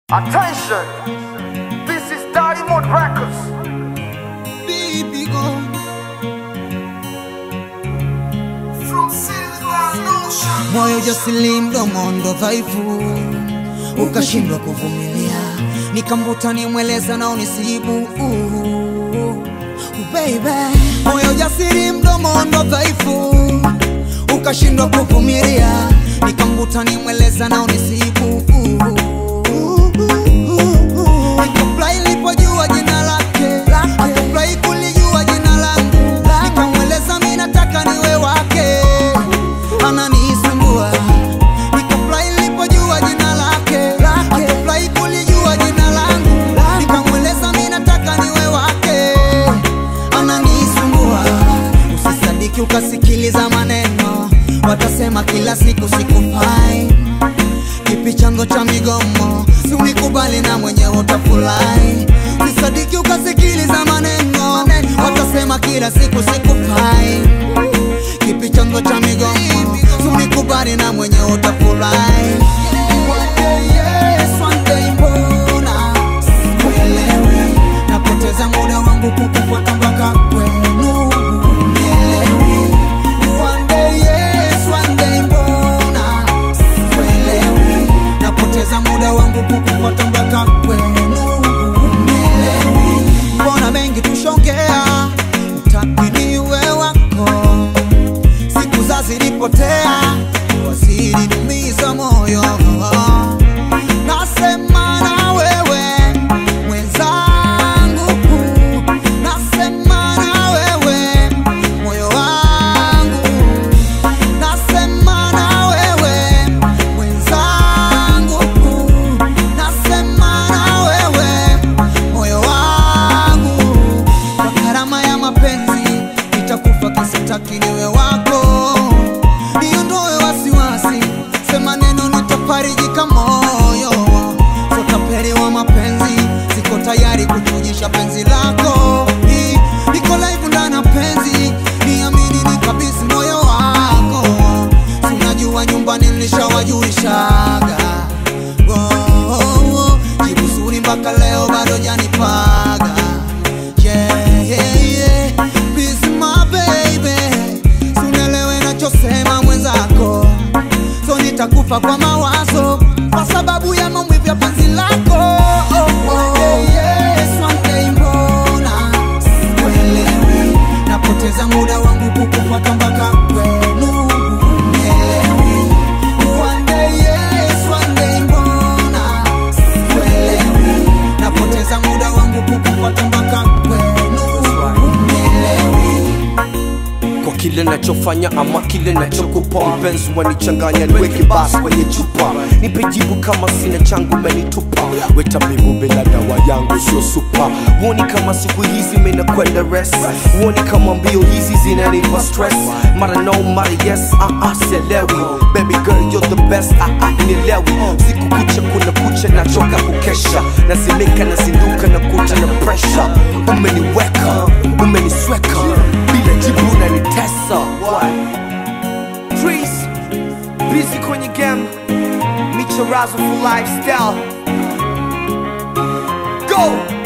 Attention! This is Diamond Records. Baby go From Silver Ocean. moyo jasili mdomo ndo dhaifu ukashindwa kuvumilia nikamvuta nimweleza nao nisibu uh, baby moyo jasiri mdomo ndo dhaifu ukashindwa kuvumilia nikamvuta nimweleza nao nisibu uh, Nikafurahi nilipojua jina lake akafurahi kulijua jina langu nikamweleza mi nataka niwe wake ananisumbua nikafurahi nilipojua jina lake akafurahi kulijua jina langu nikamweleza mi nataka niwe wake ananisumbua usisadiki ukasikiliza maneno watasema kila siku sikufai kipi chanzo cha migomo si unikubali na mwenyewe utafurahi usisadiki ukasikiliza maneno watasema kila siku sikufai kipi chanzo cha migomo si unikubali na mwenyewe utafurahi One day yes, one day mbona sikuelewi napoteza muda wangu kukufuata mpaka kwenu Nielewi. One day yes, one day mbona sikuelewi napoteza muda wangu kukufuata mpaka kwenu Nielewi. mbona mengi tushongea utaki niwe wako siku za zilipotea wasilinumiza moyo nasema na wewe mwenzangu nasema na wewe moyo wangu nasema na wewe mwenzangu nasema na wewe moyo wangu kwa gharama ya mapenzi nitakufa kisitaki niwe wako niondoe wasiwasi sema neno nitafarijika moyo sotapeli wa mapenzi siko tayari kuchujisha penzi lako Ni- niko live ndani ya penzi niamini nikabisi moyo wako Si unajua nyumbani nilishawajulishaga Oh, oh, oh. jibu zuri mpaka leo bado janipaga yeah, yeah, yeah. Please, my baby sunelewe nachosema mwenzako so nitakufa kwa mawazo kwa sababu ya maumivu ya penzi lako oh, oh. Yes, one day mbona sikuelewi napoteza muda wangu kukufuata mpaka kwenu Nielewi. One day, yes, one day mbona sikuelewi napoteza muda wangu kukufuata mpaka kwenu Nielewi. kwa kile nachofanya ama kile nachokupa mpenzi wanichanganya niweke basi kwenye chupa nipe jibu kama sina changu menitupa wetabibu bila dawa yangu sio supa huoni kama siku hizi menakwenda res huoni kama mbio hizi zinanipa stress mara no mara yes uh -uh, sielewi baby girl you're the best uh -uh, nielewi siku kucha kuna kucha nachoka kukesha nazimika nazinduka na kuta na pressure umeniweka umenisweka bila jibu unanitesa Trees, busy kwenye game michorazo for lifestyle go